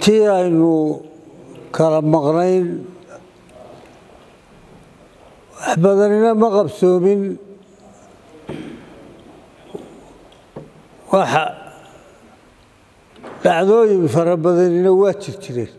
intii aynu kala maqnayn wax badanina ma qabsoomin waxa dhacdooyin fara badanina waa jir jireen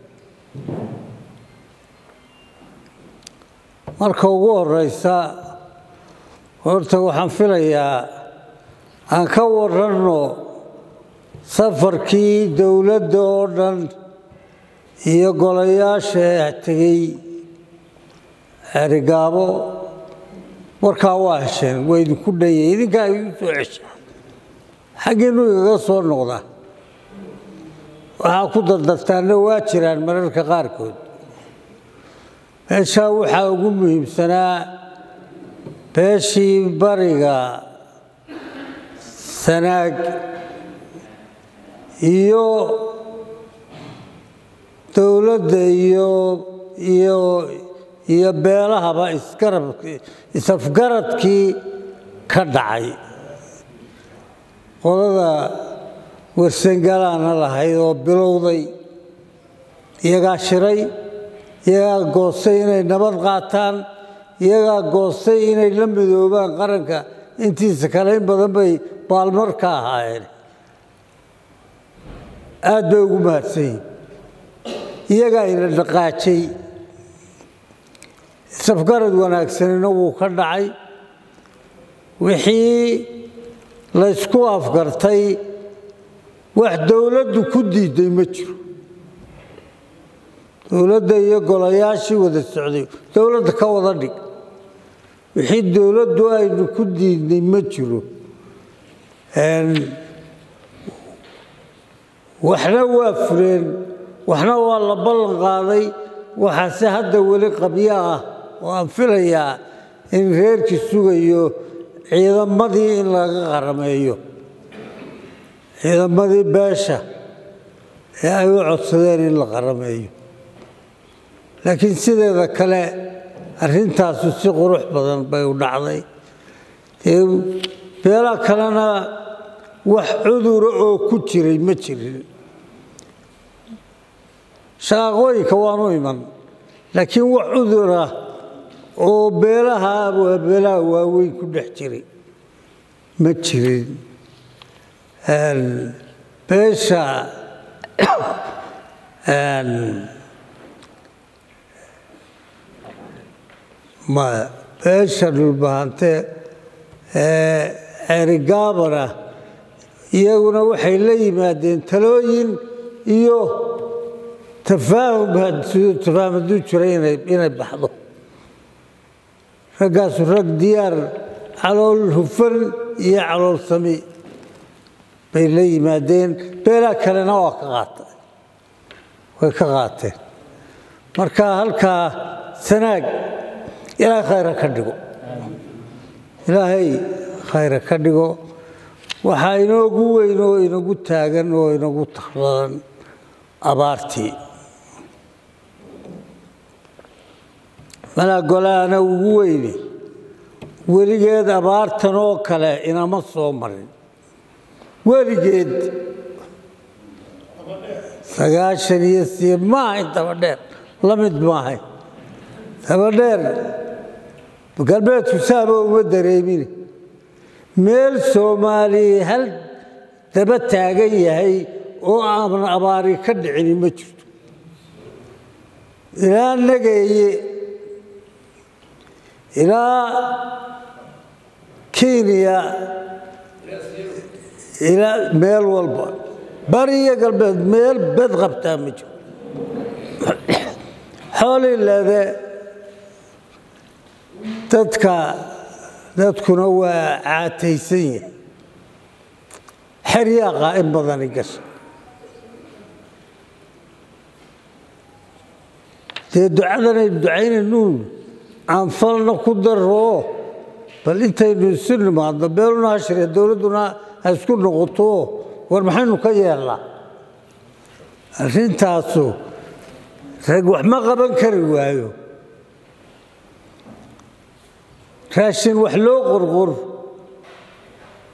marka ugu horeysa horta waxaan filayaa aan ka waranno safarkii dowladda oo dhan iyo golayaasha tegey xerigaabo markaa waa hesheen waa idinku dhanyay idinkaa igu soo cesha xaggiinu igaga soo noqdaa waxaa ku dardartaanna waa jiraan mararka qaarkood meeshaa waxaa ugu muhiimsanaa beeshii bariga sanaag iyo dowladda iyo iyo iyo beelahaba isgarab isafgaradkii ka dhacay qolada warsangalaana lahayd oo bilowday iyagaa shiray iyagaa goostay inay nabad qaataan iyagaa goostay inay la midoobaan qaranka intiisa kale in badan bay baalmar ka ahaayeen aad bay ugu mahadsan yihin iyagaa ina dhaqaajay safgarad wanaagsanina wuu ka dhacay wixii laysku afgartay wax dowladdu ku diiday ma jiro dowladda iyo golayaashii wada socday dowladda ka wada dhig wixii dowladdu aynu ku diidnay ma jiro waxna waa fureen waxna waa la ballan qaaday waxaase hadda weli qabyo ah oo aan filayaa in reerkii sugayo ciidamadii in laga qarameeyo ciidamadii beesha ee ay u codsadeen in la qarameeyo laakiin sideeda kale arrintaasu si qurux badan bay u dhacday beela kalena wax cudura oo ku jiray ma jirin shaqaaqooyinka waanu iman laakiin wax cudura oo beelaha waa beelaha waaweyn ku dhex jiray ma jirin beesha maya beesha dhulbahante ee xerigaabana iyaguna waxay la yimaadeen talooyin iyo tafaahum tafaahum hadduu jiray inay baxdo raggaasu rag diyaar calool hufan iyo calool sami bay la yimaadeen beelaa kalena waa ka qaata way ka qaateen marka halkaa sanaag ilaahay khayra ka dhigo ilaahay khayra ka dhigo waxaa inoogu weyn oo inagu taagan oo inagu takhdadan abaartii malaa golaana ugu weyne weligeed abaartan oo kale inama soo marin weligeed sagaashan iyo sii ma ahayn dabadheer la mid ma ahayn dabadheer galbeedku saaba uma dareemine meel soomaaliya hal daba taagan yahay oo aanan abaari ka dhicini ma jirto ilaa nageeye ilaa kenya ilaa meel walba bari iyo galbeed meel bed qabtaa ma jiro xoolii leede dadka dadkuna waa caataysan yahay xeryaaqa in badani gasha dee ducadanaynu ducaynaynuun aanfalna ku daroo bal intaynu isu nimaadno beeluna hashiree dowladduna ha isku noqoto war maxaynu ka yeelnaa arrintaasu rag wax ma qaban kari waayo raashin wax loo qorqor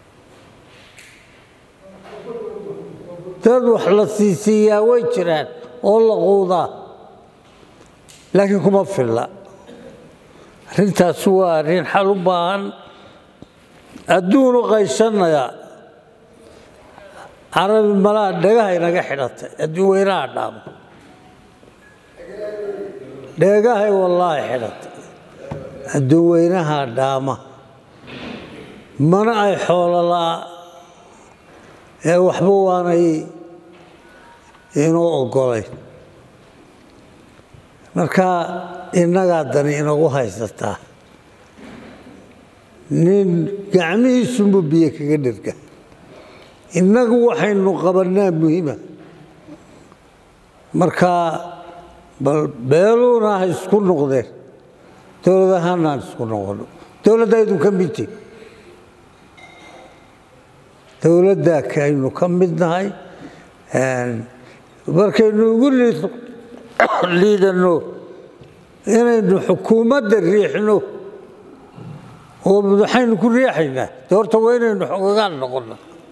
dad wax la siisiiyaa way jiraan oo la quudaa laakiin kuma filla arrintaasi waa arrin xal u baahan adduunu qaysanaya carabi malaha dhegaha inaga xidhatay adduun weynaha dhaamo dheegahay wallaahi xidhatay adduun weynaha dhaama mana ay xoololaa ee waxba waanay inuu ogolayn marka innagaa dani inagu haysataa nin gacmihiisunbuu biyo kaga dhirga innagu waxaynu qabannaa muhiima marka bal beeluuna ha isku noqdeen dowladahaana aan isku noqono dowladda aydun ka mid tihin dowladdaa kaynu ka mid nahay markaynu ugu liidanno inaynu xukuumadda riixno oo madaxaynu ku riixaynaa de horta waa inaynu xogagaal noqonna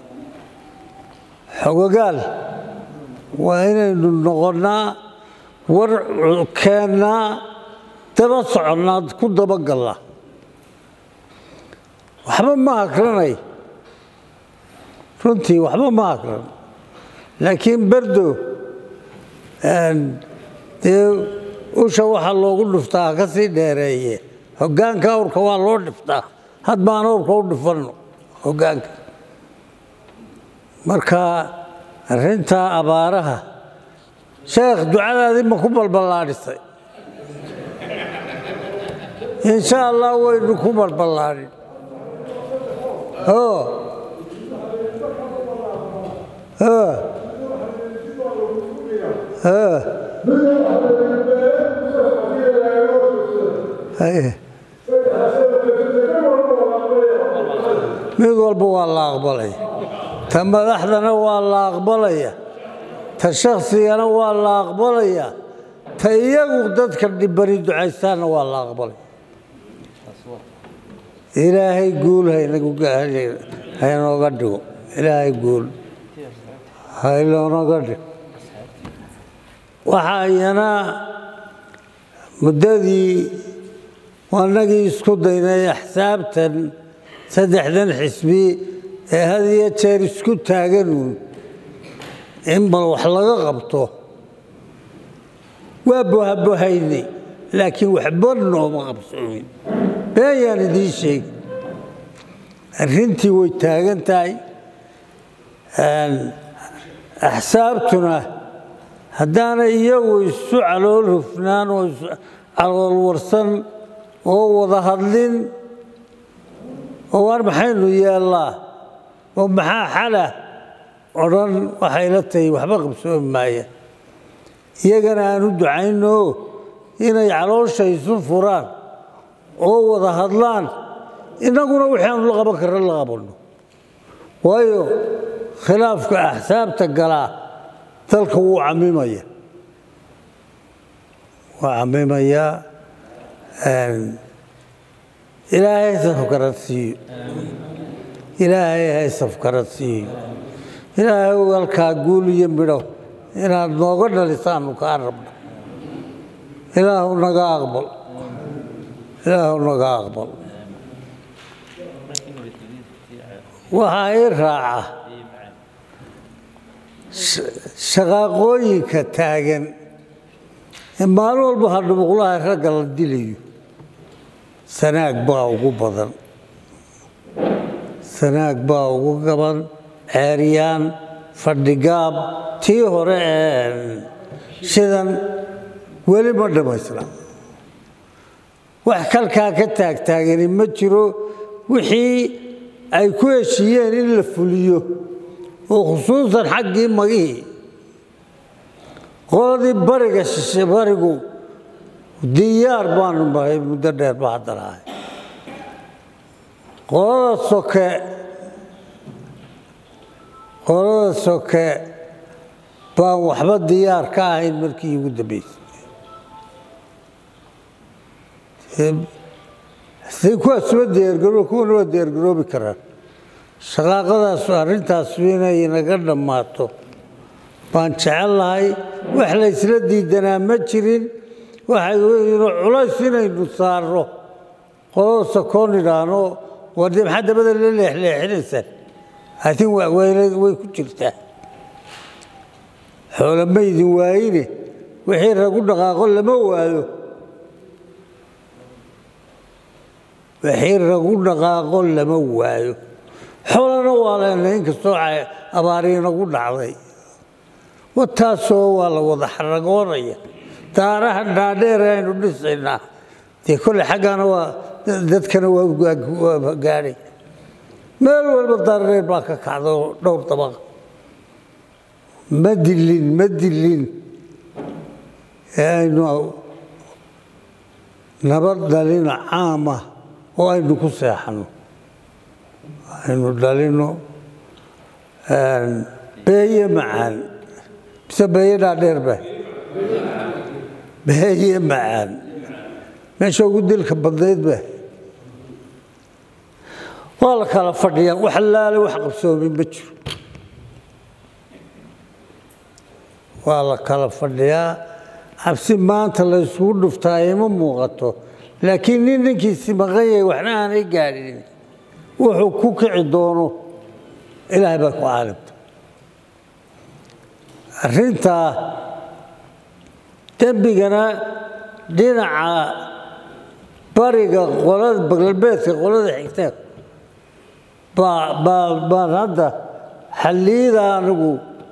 xogagaal waa inaynu noqonnaa war keennaa daba soconnaa ku dabagallaa waxba ma akranay runtii waxba ma akran laakiin berdo dee usha waxaa loogu dhuftaa ka sii dheereeye hoggaanka awrka waa loo dhiftaa had baan awrka u dhifanno hoggaanka marka arrintaa abaaraha sheekh ducadaadii ma ku balballaadhisay insha allah waynu ku balballaadhin mid walba waa la aqbalaya ta madaxdana waa la aqbalaya ta shaksigana waa la aqbalaya ta iyagu dadka dhibani ducaystaanna waa la aqbalaya ilaahay guul haynooga dhigo ilaahay guul haynooga dhigo waxaa iyana muddadii wanagii isku daynay axsaabtan saddexdan xisbi ee had iyo jeer isku taaganuun in bal wax laga qabto waa bohabohaynay laakiin waxba nooma qabsoomin been yaan idiin sheegi arrintii way taagan tahay axsaabtuna haddaana iyagu isu calool hufnaan oo isu calool warsan oo wada hadlin oo waar maxaynu yeellaa oo maxaa xala odhan waxay la tahay waxba qabsoomi maaya iyagana aan u ducayno inay caloosha isu furaan oo wada hadlaan innaguna wixii aanu la qaban karna la qabanno waayo khilaafka axsaabta galaa dalka wuu camimaya waa camimayaa ilaahay safkarad siiyo ilaahay hay safkarad siiyo ilaahay walkaa guul iyo midho inaad nooga dhalisaanu kaa rabno ilaahu naga aqbal ilaahu naga aqbal waxaa ii raaca shaqaaqooyinka taagan ee maalin walba hadhubuqlaha ragga la dilayo sanaag baa ugu badan sanaag baa ugu gaban ceeryaan fadhigaab tii hore ee shidan weli ma dhammaysna wax kalkaa ka taagtaagani ma jiro wixii ay ku heshiiyeen in la fuliyo oo khusuusan xaggii magihii qoladii bariga shishe barigu diyaar baanu nahay muddo dheer ba hadda lahay qolada soke qolada soke baan waxba diyaar ka ahayn markii ugu dambeysay kuwaas waa diyaargaroo kuwana waa diyaargaroobi karaan shaqaaqadaas arrintaas inay naga dhammaato baan jecellahay wax laysla diidanaa ma jirin waxay weyno culays inaynu saarno qolada sakoon idhaahno war dee maxaa dabada la leexleexinaysaan atin way ku jirtaa xoolo ma idin waayine wixii ragu dhaqaaqo lama waayo wixii ragu dhaqaaqo lama waayo xoolana waa leenay inkastoo abaari nagu dhacday wataasoo waa la wada xaragoonaya daaraha dhaadheer aynu dhisaynaa dee kolle xaggana waa dadkana waa gaadhay meel walba daardheer baa ka kacda dhowr dabaqa ma dilin ma dilin ee aynu nabad dhalino caamah oo aynu ku seexanno aynu dhalino beeye macaan mise beeye dhaadheer ba beeye macaan meesha ugu dilka badnayd ba waa la kala fadhiyaa wax laale wax qabsoomin ma jiro waa la kala fadhiyaa cabsi maanta la isugu dhuftaa ima muuqato laakiin nin ninkiisi maqan yahay waxna aanay gaadhin wuxuu ku kici doono ilaahay baa ku caalimta arrintaa dembigana dhinaca bariga qolada galbeedka qolada xigteen baan hadda xalliyada anigu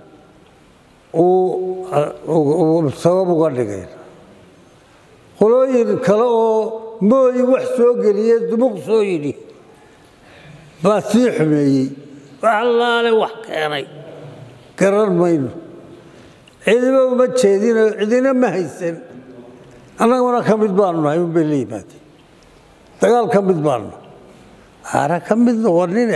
uu sabab uga dhigay qolooyin kale oo mooyi wax soo geliye dumuq soo yidhi baa sii xumeeyey wax allaale wax keenay garan mayno cidiba uma jeedino cidina ma haysan annaguna ka mid baanu nahay un bay la yimaadeen dagaal ka mid baanu nahay aana ka mid noqonine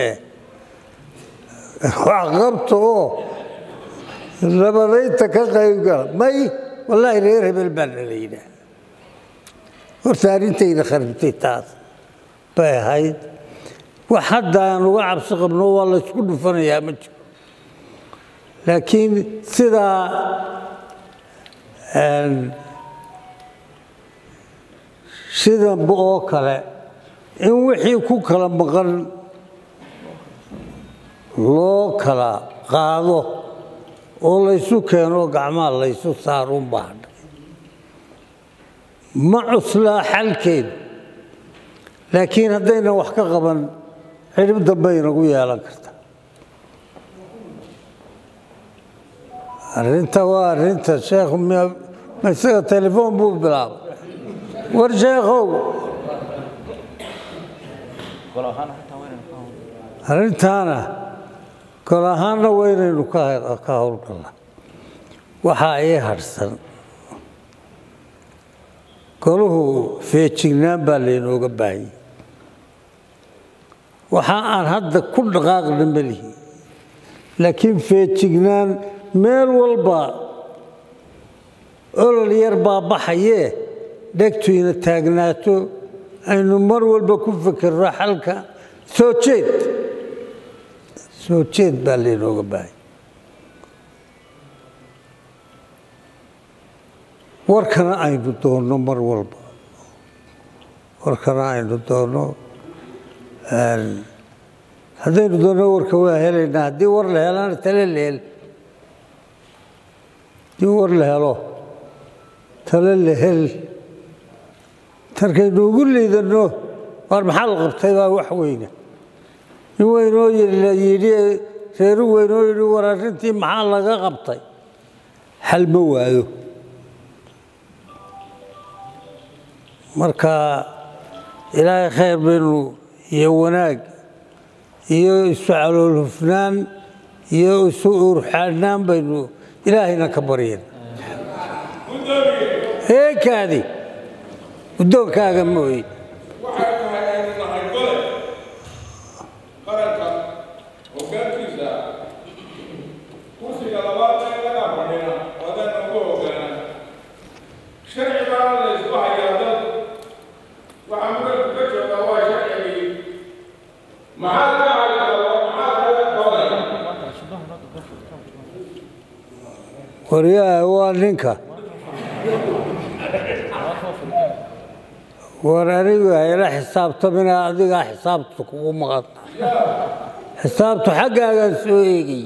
wax qabta oo nabadaynta ka qayb gala may wallaahi reer hebel baa nala yidhaah horta arrintayda kharibtay taas bay ahayd wax hadda aan uga cabsi qabno waa la ysku dhufanayaa ma jiro laakiin sidaa sidanba oo kale in wixii ku kala maqan loo kala qaado oo laysu keeno gacmaha laysu saarun baadha ma cuslaa xalkeedu laakiin haddaynan wax ka qaban xidhib dambe inagu yeelan karta arrinta waa arrinta sheekhu ma isaga telefoon buu bilaabay war sheekhow arrintaana gol ahaanna waynaynu ka howlgalla waxaa ii hadhsan goluhu feejignaan baa laynooga baahiyey waxa aan hadda ku dhaqaaqna melihi laakiin feejignaan meel walba olol yar baa baxayee dhegtu ina taagnaato aynu mar walba ku fikirno xalka soo jeed soo jeed baa laynooga baahaya warkana aynu doonno mar walba warkana aynu doonno haddaynu doonno warka waa helaynaa haddii war la helana tale la hel haddii war la helo tale la hel tarkaynu ugu liidanno waar maxaa la qabtay baa wax weyna nin weynoo yidhi reeru weynoo yidhi war arrintii maxaa laga qabtay xal ma waayo marka ilaahay khayr baynu iyo wanaag iyo isu calool hufnaan iyo isu urxaanaan baynu ilaahayna ka baryen heekaadi guddoonkaaga mooye waxay tahay aynu nahay gole qaranka hoggaankiisa kursiga labaad ee laga fadhina wadana ugu hoggaana sharci baana la isku hayaa dad waxaa muranku ka jooga waa sharcigii maxaa ka haysa maxaa kaga qoday waryaha waa ninka war anigu hayla xisaabtamina adigaa xisaabta kugu maqan xisaabtu xaggaagaan soo eegay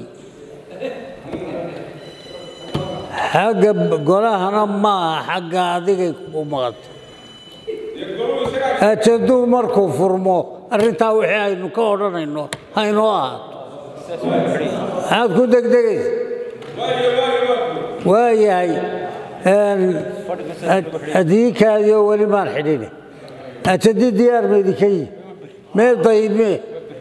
xagga golahana ma aha xagga adigay kugu maqanta ajaduu markuu furmo arrintaa wixii aynu ka odhanayno haynoo ahaato maxaad ku degdegaysa waayahay adiinkaadiyo weli maan xidhine ajadii diyaar ma idinka yihi meel dayibmee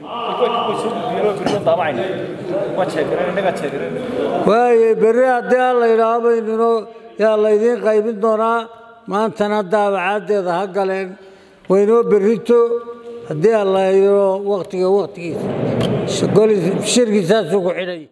waaye berri haddii aan la yidhaaho baynino yaa laydiin qaybin doonaa maantana daabacaaddeeda ha galeen waynoo berrito haddii aan la yidho waktiga waktigiisa shirkiisaasuu ku xidhay